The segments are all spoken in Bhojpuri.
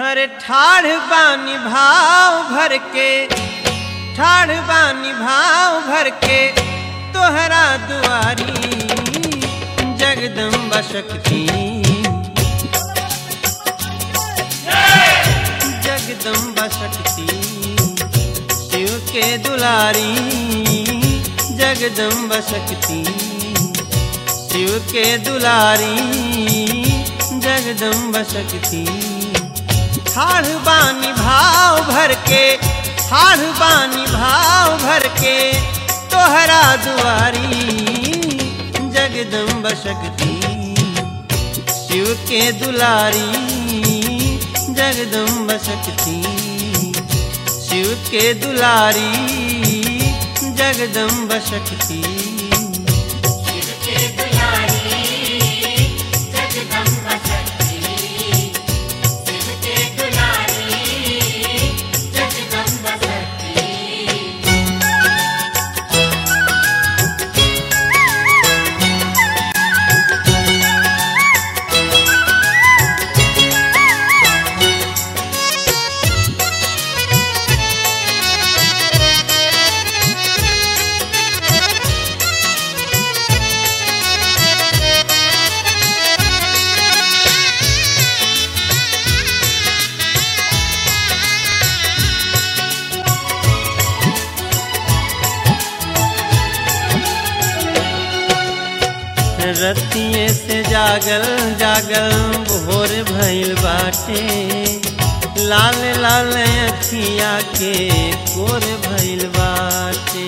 अरे ठाढ़ बानी भाव भर के ठाढ़ बानी भाव भर के तोहरा दुआरी जगदम्बा शक्ति जगदम्बा शक्ति शिव के दुलारी जगदम्बा शक्ति शिव के दुलारी जगदम्बा शक्ति ठाढ़ बानी भाव भर के ठाढ़ बानी भाव भर के तोहरा दुआरी जगदम्बा शक्ति शिव के दुलारी जगदम्बा शक्ति शिव के दुलारी जगदम्बा शक्ति शिव के दुलारी जगदम्बा शक्ति शिव के दुलारी जगदम्बा शक्ति रतिये से जागल जागल भोर भइल बाटे लाल लाल अखिया के कोर भइल बाटे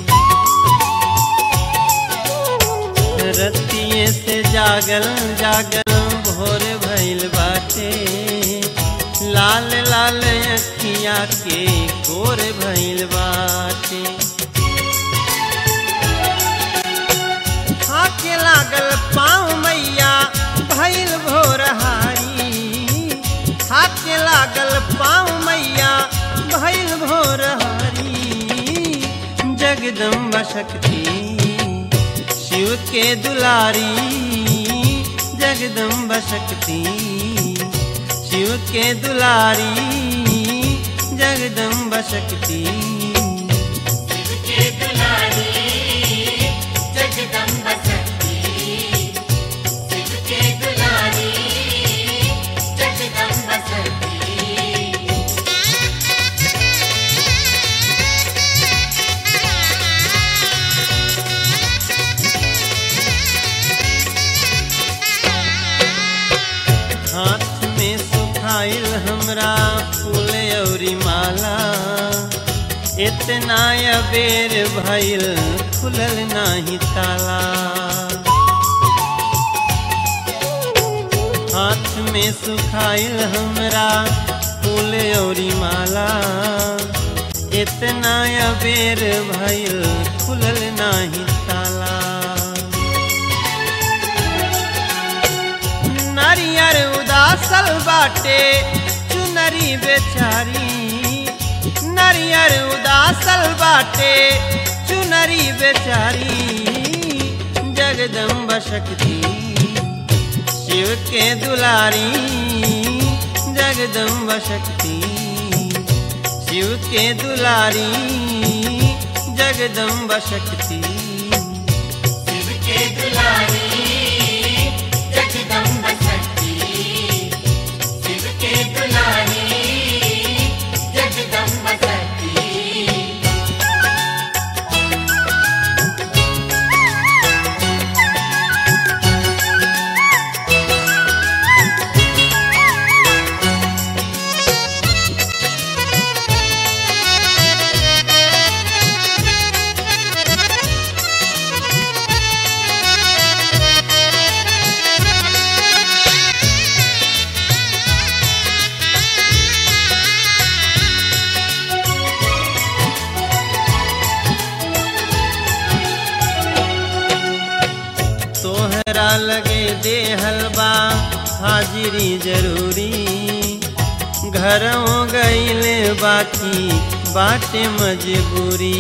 रतिये से जागल जागल भोर भइल बाटे लाल लाल अखिया के कोर भइल बाटे हाथे लागल पाँव मैया भैल भोरहारी हाथे लागल पाँव मैया भैल भोरहारी जगदम्बा शक्ति शिव के दुलारी जगदम्बा शक्ति शिव के दुलारी जगदम्बा शक्ति शिव के दुलारी जगदम्बा शक्ति शिव के दुलारी जगदम्बा शक्ति हाथ में सुखाइल हमरा फूल औरी माला इतना अबेर भइल खुलल नाही ताला हाथ में सुखाइल हमरा फूल औरी माला इतना अबेर भइल खुलल नाही ताला नारियर उदासल बाटे चुनरी बेचारी नारियर उदासल बाटे चुनरी बेचारी जगदम्बा शक्ति शिव के दुलारी जगदम्बा शक्ति शिव के दुलारी जगदम्बा शक्ति शिव के दुलारी जगदम्बा शक्ति शिव के दुलारी जगदम्बा शक्ति तोहरा लगे दे हलवा हाजिरी जरूरी घरों गईल बाकी बाटे मजबूरी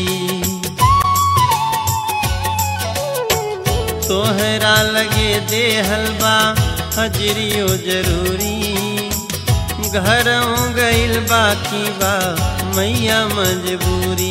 तोहरा लगे दे हलवा हजरियो जरूरी घरों गइल बाकी बा मैया मजबूरी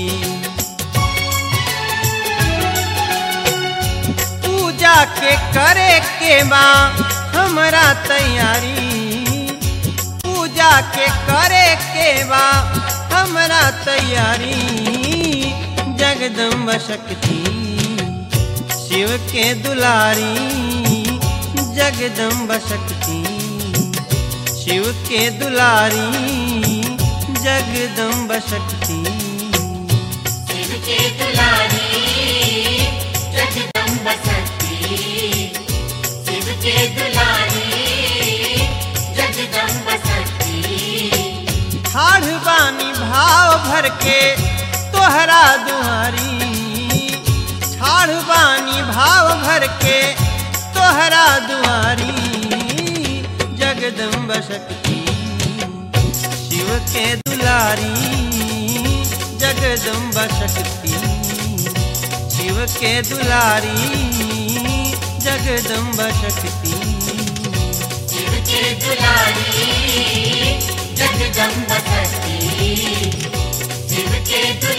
पूजा के करे के बा हमरा तैयारी पूजा के करे के बा हमरा तैयारी जगदम्बा शक्ति शिव के दुलारी जगदम्बा शक्ति शिव के दुलारी जगदम्बा शक्ति शिव के दुलारी जगदम्ब शक्ति शिव के दुलारी जगदम्ब शक्ति ठाढ़ बानी भाव भर के तोहरा दुआरी ठाढ़ बानी भाव भर के तोहरा दुआरी जगदम्ब शक्ति शिव के दुलारी जगदम्ब शक्ति शिव के दुलारी जगदम्ब शक्ति शिव के दुलारी जगदम्ब शक्ति शिव के दुलारी